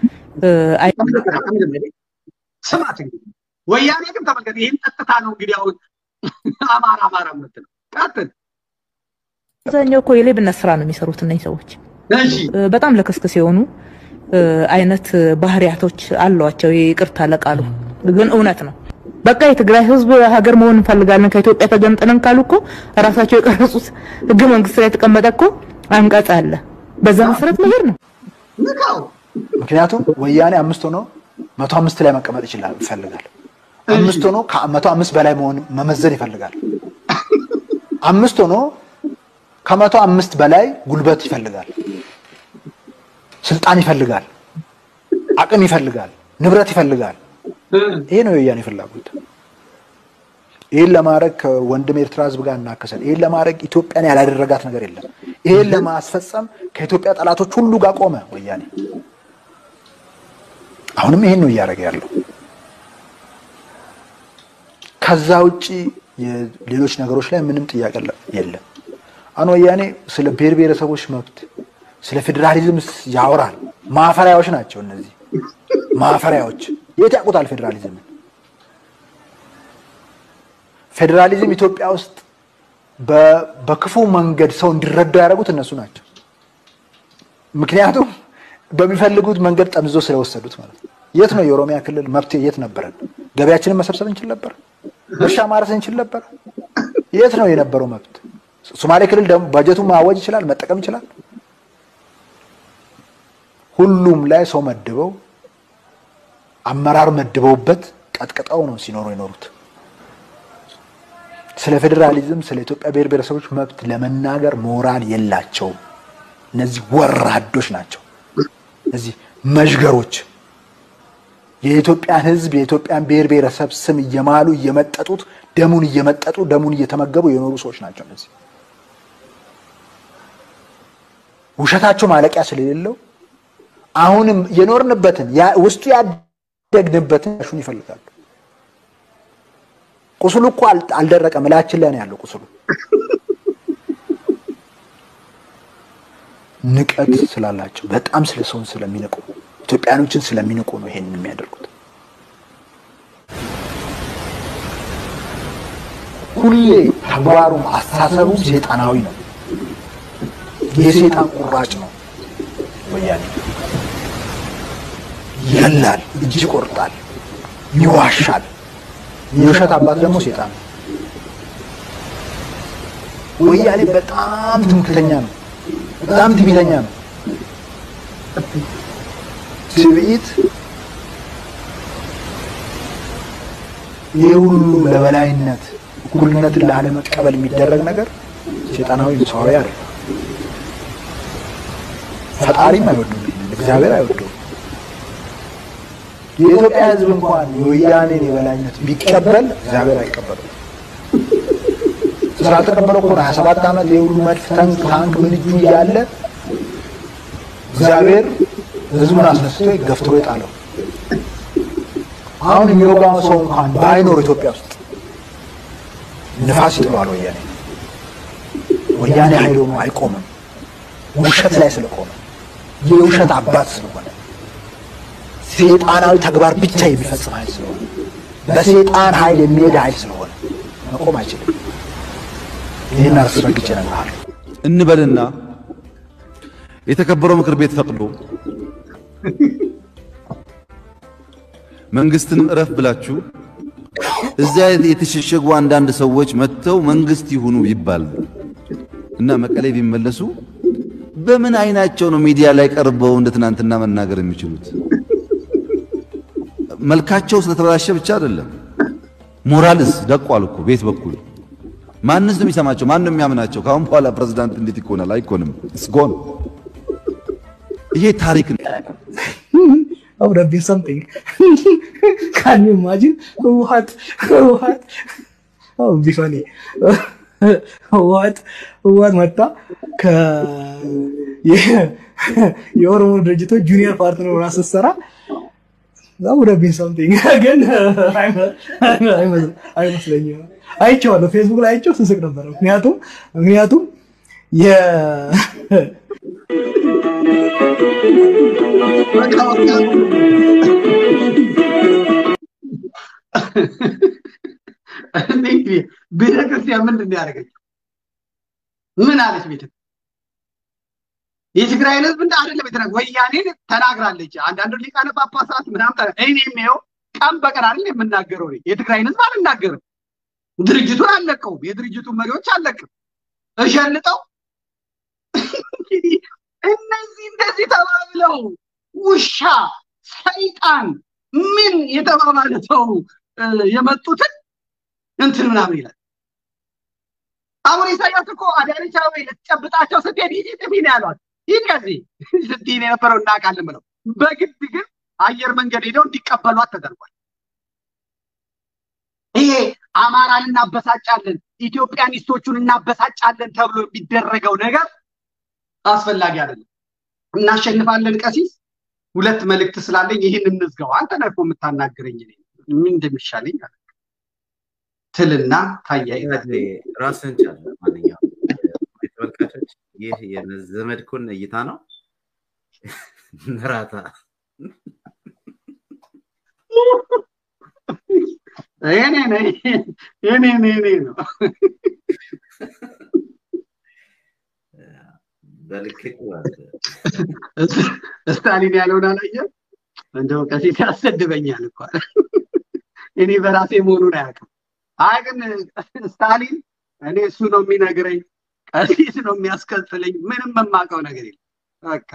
ስማት እንግዲህ ወያኔ ግን ተመልከት፣ ይህን ጠጥታ ነው እንግዲህ አሁን አማራ አማራ የምትለው ቀጥል። አብዛኛው እኮ የሌብነት ስራ ነው የሚሰሩት እነዚህ ሰዎች። በጣም ለክስክስ የሆኑ አይነት ባህሪያቶች አሏቸው። ይቅርታ ለቃሉ ግን እውነት ነው። በቃ የትግራይ ህዝብ ሀገር መሆን እንፈልጋለን ከኢትዮጵያ ተገንጥለን ካሉ እኮ ራሳቸው የቀረጹት ህገ መንግስት ላይ የተቀመጠ እኮ አንቀጽ አለ። በዛ መሰረት መሄድ ነው። ምክንያቱም ወያኔ አምስት ሆኖ መቶ አምስት ላይ መቀመጥ ይችላል ይፈልጋል። አምስት ሆኖ ከመቶ አምስት በላይ መሆን መመዘን ይፈልጋል። አምስት ሆኖ ከመቶ አምስት በላይ ጉልበት ይፈልጋል፣ ስልጣን ይፈልጋል፣ አቅም ይፈልጋል፣ ንብረት ይፈልጋል። ይሄ ነው የወያኔ ፍላጎት። ይህን ለማድረግ ከወንድም ኤርትራ ህዝብ ጋር እናከሰል። ይህን ለማድረግ ኢትዮጵያን ያላደረጋት ነገር የለም። ይህን ለማስፈጸም ከኢትዮጵያ ጠላቶች ሁሉ ጋር ቆመ ወያኔ። አሁንም ይሄን ነው እያደረገ ያለው። ከዛ ውጭ ሌሎች ነገሮች ላይ ምንም ጥያቄ የለም። አሁን ወያኔ ስለ ብሔር ብሔረሰቦች መብት፣ ስለ ፌዴራሊዝም ያወራል። ማፈሪያዎች ናቸው እነዚህ ማፈሪያዎች። የት ያውቁታል ፌዴራሊዝምን? ፌዴራሊዝም ኢትዮጵያ ውስጥ በክፉ መንገድ ሰው እንዲረዳው ያደረጉት እነሱ ናቸው። ምክንያቱም በሚፈልጉት መንገድ ጠምዞ ስለወሰዱት ማለት ነው። የት ነው የኦሮሚያ ክልል መብት የት ነበረን? ገበያችንን መሰብሰብ እንችል ነበር። እርሻ ማረስ እንችል ነበር። የት ነው የነበረው መብት? ሶማሌ ክልል ደግሞ በጀቱን ማወጅ ይችላል፣ መጠቀም ይችላል። ሁሉም ላይ ሰው መድበው አመራር መድበውበት ቀጥቅጠው ነው ሲኖሩ የኖሩት። ስለ ፌዴራሊዝም ስለ ኢትዮጵያ ብሔር ብሔረሰቦች መብት ለመናገር ሞራል የላቸውም። እነዚህ ወራዶች ናቸው። እነዚህ መዥገሮች የኢትዮጵያን ሕዝብ የኢትዮጵያን ብሔር ብሔረሰብ ስም እየማሉ እየመጠጡት ደሙን እየመጠጡ ደሙን እየተመገቡ የኖሩ ሰዎች ናቸው። እነዚህ ውሸታቸው ማለቂያ ስለሌለው አሁንም የኖርንበትን ውስጡ ያደግንበትን ሹን ይፈልጋሉ። ቁስሉ እኮ አልደረቀም፣ እላችን ላይ ነው ያለው ቁስሉ። ንቀት ስላላቸው በጣም ስለ ሰውን ስለሚንቁ ኢትዮጵያኖችን ስለሚንቁ ነው ይሄንን የሚያደርጉት። ሁሌ ተግባሩም አስተሳሰቡም ሴጣናዊ ነው። የሴጣን ቁራጭ ነው ወያኔ። ይገላል፣ እጅ ይቆርጣል፣ ይዋሻል። የውሸት አባት ደግሞ ሴጣን ነው። ወያኔ በጣም ትምክተኛ ነው። በጣም ትዕቢተኛ ነው። ትዕቢት ይህ ሁሉ ለበላይነት እኩልነትን ላለመቀበል የሚደረግ ነገር ሴጣናዊ ሰዋዊ አለ። ፈጣሪም አይወዱም፣ እግዚአብሔር አይወዱም። የኢትዮጵያ ሕዝብ እንኳን የወያኔን የበላይነት ቢቀበል እግዚአብሔር አይቀበልም። ስላልተቀበለው እኮ ነው ሀያ ሰባት ዓመት የሁሉ መድፍ ታንክ ታንክ ምን እጁ እያለ እግዚአብሔር ህዝቡን አስነስቶ ገፍትሮ የጣለው። አሁን የሚወጋው ሰው እንኳን ባይኖር ኢትዮጵያ ውስጥ ንፋስ ይጥለዋል ወያኔ። ወያኔ ኃይል ሆኖ አይቆምም። ውሸት ላይ ስለቆመ የውሸት አባት ስለሆነ ሴጣናዊ ተግባር ብቻ የሚፈጽም ኃይል ስለሆነ በሴጣን ኃይል የሚሄድ ኃይል ስለሆነ መቆም አይችልም። ይህን አስረግጬ እነግርሃለሁ። እንበልና የተከበረው ምክር ቤት ፈቅዶ መንግስትን እረፍ ብላችሁ እዚያ የተሸሸጉ አንዳንድ ሰዎች መጥተው መንግስት ይሁኑ ቢባል እና መቀሌ ቢመለሱ በምን አይናቸው ነው ሚዲያ ላይ ቀርበው እንደ ትናንትና መናገር የሚችሉት? መልካቸው ስለተበላሸ ብቻ አይደለም፣ ሞራልስ ደቋል እኮ ቤት በኩል ማንስ ነው የሚሰማቸው? ማን ነው የሚያምናቸው? ከአሁን በኋላ ፕሬዝዳንት እንዴት ይኮናል? አይኮንም። እስጎን ይሄ ታሪክ ነው። I would have been something. Can you imagine? What? What? Oh, it'd be funny. what? What መጣ ከ የኦሮሞ ድርጅቶች ጁኒየር ፓርትነር ሆና ስትሰራ that would have been something ግን አይመስለኝም። አይቼዋለሁ፣ ፌስቡክ ላይ አይቼው ስስቅ ነበረ። ምክንያቱም ምክንያቱም የ ቤተክርስቲያን ምንድን ነው ያደረገችው? ምን አለች? ቤተ የትግራይን ህዝብ እንደ አይደለም የተና ወያኔን ተናግራለች። አንዳንዱ ሊቃነ ጳጳሳት ምናምን ተና እኔም ይኸው ቀን በቀን አይደል የምናገረው እኔ የትግራይን ህዝብ አልናገርም። ድርጅቱን አልለቀውም። የድርጅቱን መሪዎች አልለቅም። እሸልጠው እንግዲህ እነዚህ እንደዚህ ተባብለው ውሻ ሰይጣን ምን የተባባለ ሰው የመጡትን እንትን ምናምን ይላል። አሁን ኢሳያስ እኮ አዳነች አቤቤ ልትጨብጣቸው ስትሄድ ሂጂ ጥፊ ነው ያሏት። ሂድ ከዚህ ስትይ ነው የነበረው እናውቃለን ብለው በግድ ግን አየር መንገድ ሄደው እንዲቀበሏት ተደርጓል። ይሄ አማራን እናበሳጫለን፣ ኢትዮጵያኒስቶቹን እናበሳጫለን ተብሎ የሚደረገው ነገር አስፈላጊ አይደለም። እናሸንፋለን። ቀሲስ ሁለት መልእክት ስላለኝ ይህን እንዝጋው። አንተ ነህ እኮ የምታናግረኝ እኔ ምን እንደሚሻለኝ አለ ትልና ታያይዛለህ። ራስህን ቻል። ማንኛውም ተመልካቾች ይህ የዘመድኩን እይታ ነው። ነራታ እኔ ነኝ እኔ እኔ ነው በልክት ስታሊን ያለውን አላየም? እንደው ቀሲስ ያሰድበኛል እኮ እኔ በራሴ መሆኑን አያውቅም። አይ ግን ስታሊን እኔ እሱ ነው የሚነግረኝ፣ ቀሲስ ነው የሚያስከትለኝ። ምንም የማውቀው ነገር የለም። በቃ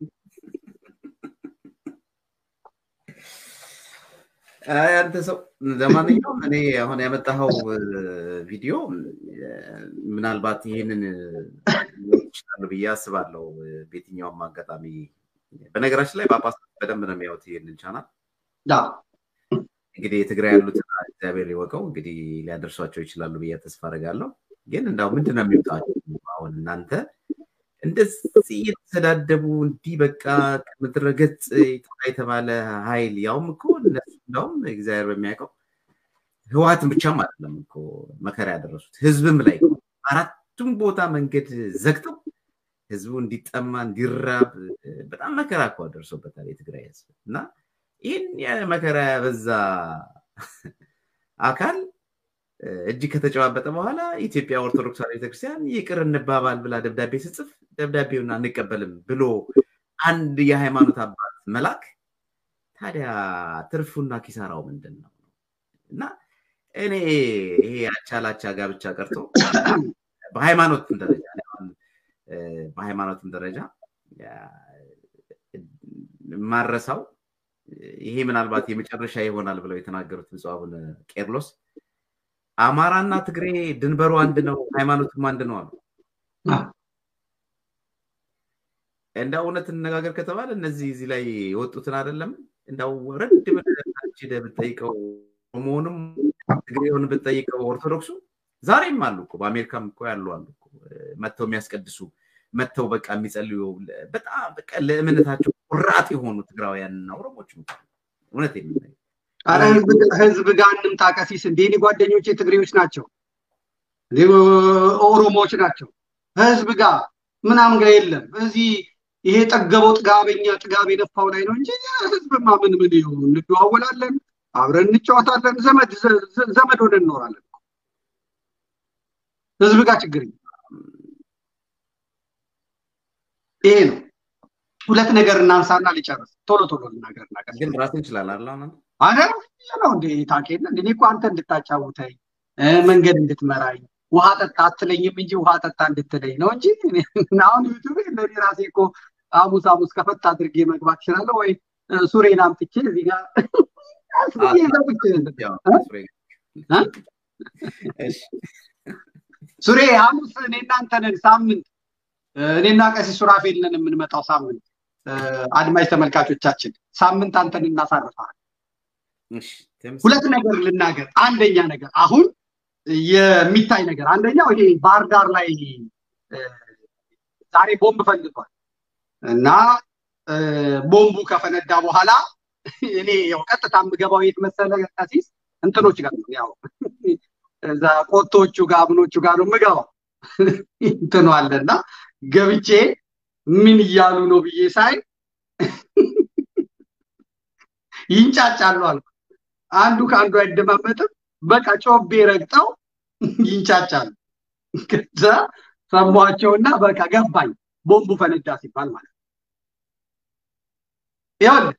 አይ አንተ ሰው ለማንኛውም እኔ አሁን ያመጣኸው ቪዲዮ ምናልባት ይህንን ይችላሉ ብዬ አስባለሁ። በየትኛውም አጋጣሚ በነገራችን ላይ ጳጳስ በደንብ ነው የሚያዩት ይህንን ቻናል። እንግዲህ የትግራይ ያሉትን እግዚአብሔር ይወቀው እንግዲህ ሊያደርሷቸው ይችላሉ ብዬ ተስፋ አደርጋለሁ። ግን እንዳው ምንድን ነው የሚወጣቸው አሁን እናንተ እንደዚህ የተሰዳደቡ እንዲህ በቃ ከምድረ ገጽ የተባለ ኃይል ያውም እኮ እነሱ እንዳውም እግዚአብሔር በሚያውቀው ህወሓትን ብቻም አይደለም እኮ መከራ ያደረሱት ህዝብም ላይ አራቱም ቦታ መንገድ ዘግተው ህዝቡ እንዲጠማ እንዲራብ በጣም መከራ እኮ ደርሶበታል የትግራይ ህዝብ እና ይህን መከራ ያበዛ አካል እጅ ከተጨባበጠ በኋላ ኢትዮጵያ ኦርቶዶክስ ቤተክርስቲያን ይቅር እንባባል ብላ ደብዳቤ ስጽፍ ደብዳቤውን አንቀበልም ብሎ አንድ የሃይማኖት አባት መላክ ታዲያ ትርፉና ኪሳራው ምንድን ነው? እና እኔ ይሄ አቻላቻ ጋብቻ ቀርቶ በሃይማኖትም ደረጃ በሃይማኖትም ደረጃ ማረሳው ይሄ ምናልባት የመጨረሻ ይሆናል ብለው የተናገሩት ብፁዕ አቡነ ቄርሎስ አማራና ትግሬ ድንበሩ አንድ ነው፣ ሃይማኖቱም አንድ ነው አሉ። እንደ እውነት እንነጋገር ከተባለ እነዚህ እዚህ ላይ የወጡትን አይደለም እንዳው ረድ ብለህ ብትጠይቀው ኦሮሞውንም ትግሬውን ብትጠይቀው ኦርቶዶክሱ ዛሬም አሉ እኮ በአሜሪካም እኮ ያሉ አሉ እኮ መጥተው የሚያስቀድሱ መጥተው በቃ የሚጸልዩ በጣም በቃ ለእምነታቸው ቁራጥ የሆኑ ትግራውያንና ኦሮሞች እውነት የምናየው አረ ህዝብ ጋር እንምጣ ቀሲስ። እንዴ እኔ ጓደኞቼ ትግሬዎች ናቸው፣ ኦሮሞዎች ናቸው። ህዝብ ጋር ምናምን ጋር የለም። እዚህ ይሄ ጠገበው ጥጋበኛ ጥጋብ የነፋው ላይ ነው እንጂ ህዝብማ ምን ምን ይሁን እንደዋወላለን፣ አብረን እንጫወታለን፣ ዘመድ ዘመድ ሆነን እንኖራለን። ህዝብ ጋር ችግር ይሄ ነው። ሁለት ነገር እናንሳና ሊጨርስ ቶሎ ቶሎ ልናገር ግን ራስን እንችላለን አይደል? አረ ነው እንዴ ታውቂያለህ? እኔ እኮ አንተ እንድታጫውተኝ መንገድ እንድትመራኝ ውሃ ጠጣ አትለኝም እንጂ ውሃ ጠጣ እንድትለኝ ነው እንጂ አሁን ዩቱብ ለኔ ራሴ እኮ ሐሙስ ሐሙስ ከፈት አድርጌ መግባት እችላለሁ ወይ ሱሬን አምጥቼ እዚህ ጋር ሱሬ ሐሙስ እኔ እናንተ ነን ሳምንት እኔና ቀሲስ ሱራፌል ነን የምንመጣው ሳምንት አድማጭ ተመልካቾቻችን ሳምንት አንተን እናሳርፈሃል። ሁለት ነገር ልናገር። አንደኛ ነገር አሁን የሚታይ ነገር አንደኛው ይሄ ባህር ዳር ላይ ዛሬ ቦምብ ፈንድቷል እና ቦምቡ ከፈነዳ በኋላ እኔ ያው ቀጥታ የምገባው የት መሰለ ቀሲስ እንትኖች ጋር ነው ያው እዛ ቆቶቹ ጋር ምኖቹ ጋር ነው የምገባው እንትኑ አለና ገብቼ ምን እያሉ ነው ብዬ ሳይ ይንጫጫሉ አልኩ። አንዱ ከአንዱ አይደማመጥም። በቃ ጮቤ ረግጠው ይንጫጫሉ። ከዛ ሰሟቸውና በቃ ገባኝ ቦምቡ ፈነዳ ሲባል ማለት ነው። ይኸውልህ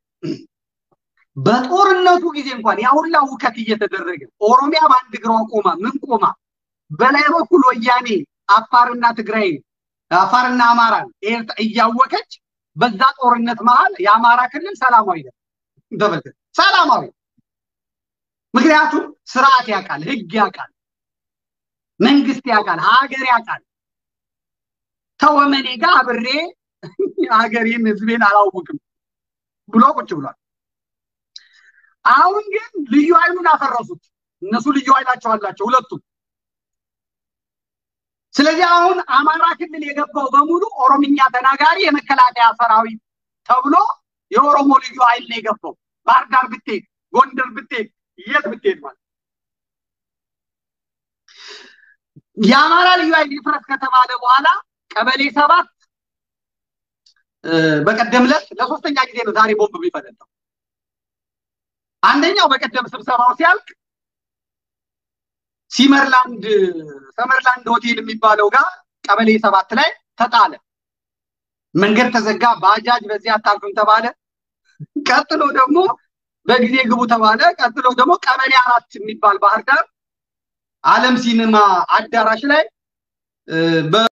በጦርነቱ ጊዜ እንኳን ያ ሁላ ውከት እየተደረገ ኦሮሚያ በአንድ እግሯ ቆማ ምን ቆማ በላይ በኩል ወያኔ አፋርና ትግራይን አፋርና አማራን እያወቀች በዛ ጦርነት መሀል የአማራ ክልል ሰላማዊ ነው። ተመልከት፣ ሰላማዊ ምክንያቱም ስርዓት ያውቃል፣ ህግ ያውቃል፣ መንግስት ያውቃል፣ ሀገር ያውቃል። ተወመኔ ጋር አብሬ ሀገሬን ህዝቤን አላውቅም ብሎ ቁጭ ብሏል። አሁን ግን ልዩ ኃይሉን አፈረሱት። እነሱ ልዩ ኃይላቸው አላቸው ሁለቱም። ስለዚህ አሁን አማራ ክልል የገባው በሙሉ ኦሮምኛ ተናጋሪ የመከላከያ ሰራዊት ተብሎ የኦሮሞ ልዩ ኃይል ነው የገባው። ባህር ዳር ብትሄድ፣ ጎንደር ብትሄድ፣ የት ብትሄድ ማለት የአማራ ልዩ ኃይል ይፍረስ ከተባለ በኋላ ቀበሌ ሰባት በቀደም ዕለት ለሶስተኛ ጊዜ ነው ዛሬ ቦምብ የሚፈነዳው። አንደኛው በቀደም ስብሰባው ሲያልቅ ሲመርላንድ ሰመርላንድ ሆቴል የሚባለው ጋር ቀበሌ ሰባት ላይ ተጣለ። መንገድ ተዘጋ፣ ባጃጅ በዚህ አታልፍም ተባለ። ቀጥሎ ደግሞ በጊዜ ግቡ ተባለ። ቀጥሎ ደግሞ ቀበሌ አራት የሚባል ባህር ዳር አለም ሲኒማ አዳራሽ ላይ